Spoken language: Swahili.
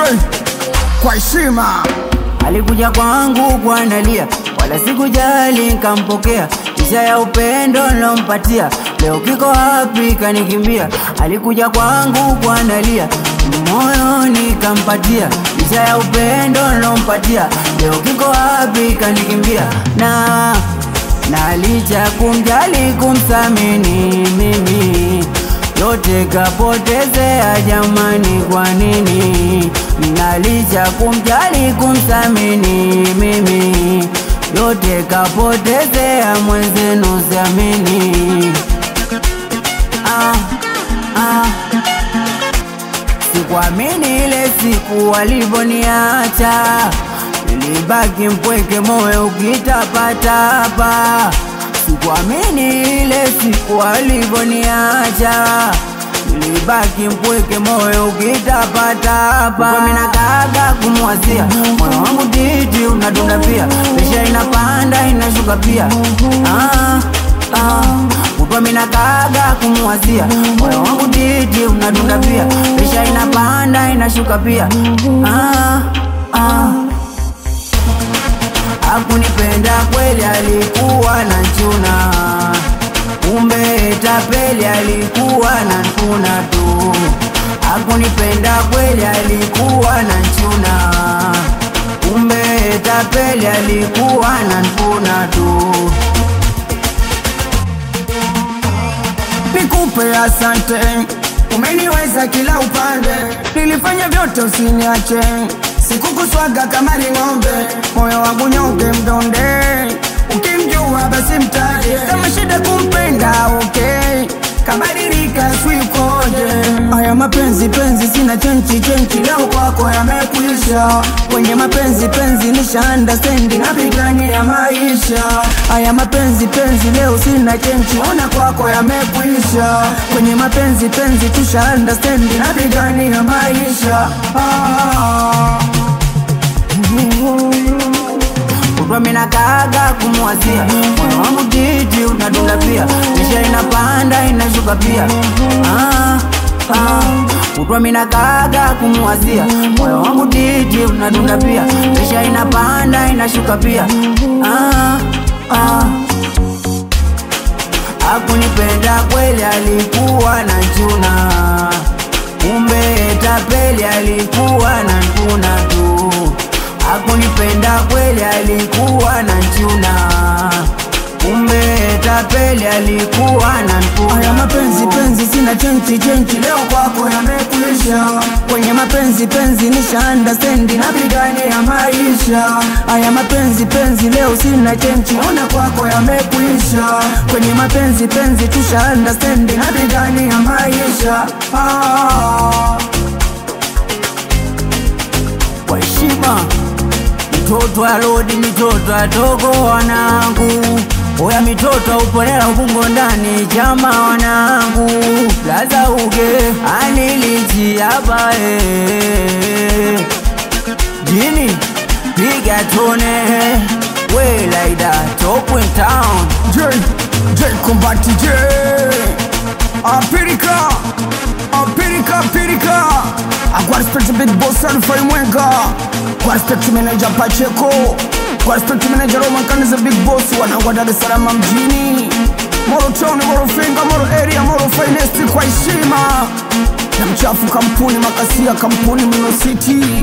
Joy kwa heshima Alikuja kwangu kwa nalia, wala sikujali nkampokea, isha ya upendo nilompatia, leo kiko wapi kanikimbia. Alikuja kwangu kwa nalia, moyo nikampatia, isha ya upendo nilompatia, leo kiko wapi kanikimbia. Na na licha kumjali kumthamini mimi yote kapotezea jamani, kwa nini? Na licha kumjali kumthamini mimi yote kapotezea mwenzenu, siamini. Ah, ah. Sikuamini ile siku walivoniacha, nilibaki mpweke, moyo ukitapatapa. Sikuamini ile siku walivoniacha, nilibaki mpweke, moyo ukitapatapa. Mimi nakaga kumwazia, moyo wangu titi unadunda pia, presha inapanda inashuka pia. Ah, ah. Kutwa mina kaga kumwazia moyo wangu titi unadunda pia, presha inapanda inashuka pia. Ah, ah. Hakunipenda kweli, alikuwa na chuna, kumbe tapeli, alikuwa na nkuna tu. Hakunipenda kweli, alikuwa na chuna, kumbe tapeli, alikuwa na nkuna tu. nikupe asante, umeniweza kila upande, nilifanya vyote usiniache, sikukuswaga kama ni ng'ombe, moyo wangu nyonge mdonde, ukimjua basi mtaje, kama shida kumpenda okay, kabadilika swikoje, haya mapenzi penzi sina chenchi chenchi, leo kwako yamekuisha, kwenye mapenzi penzi nisha understand, napigania maisha, haya mapenzi penzi leo sina chenchi, ona kwako yamekuisha, kwenye mapenzi penzi tusha understand, napigania maisha ah. Kutwa mina kaga kumwazia moyo wangu titi unadunda pia, presha inapanda inashuka pia. Ah, ah. Kutwa mina kaga kumwazia moyo wangu titi unadunda pia, presha inapanda inashuka pia. Ah, ah. Hakunipenda kweli, alikuwa na chuna, kumbe tapeli, alikuwa na nkuna tu. Hakunipenda kweli, alikuwa na chuna, kumbe tapeli, alikuwa na nkuna Haya mapenzi tu. penzi sina chenchi chenchi, leo kwako yamekuisha. Kwenye mapenzi penzi nisha understand, napigania maisha. Haya mapenzi penzi leo sina chenchi, ona kwako yamekuisha. Kwenye mapenzi penzi tusha understand, napigania maisha ah. kwa heshima. Mitoto ya lodi, mitoto ya togo wanangu, oya mitoto uponela ubungo ndani chama wanangu, laza uge anilichi hapa eh. jini piga tone we like that top in town J, J Combat J Apirika Apirika Apirika Kwa respect big boss Alfa Mwenga Kwa respect manager Pacheco Kwa respect manager Roman Kaniza big boss Wanangwa Dar es Salaam mjini Moro Town, Moro Finga, Moro Area, Moro Finest kwa heshima na mchafu kampuni makasia kampuni Mino City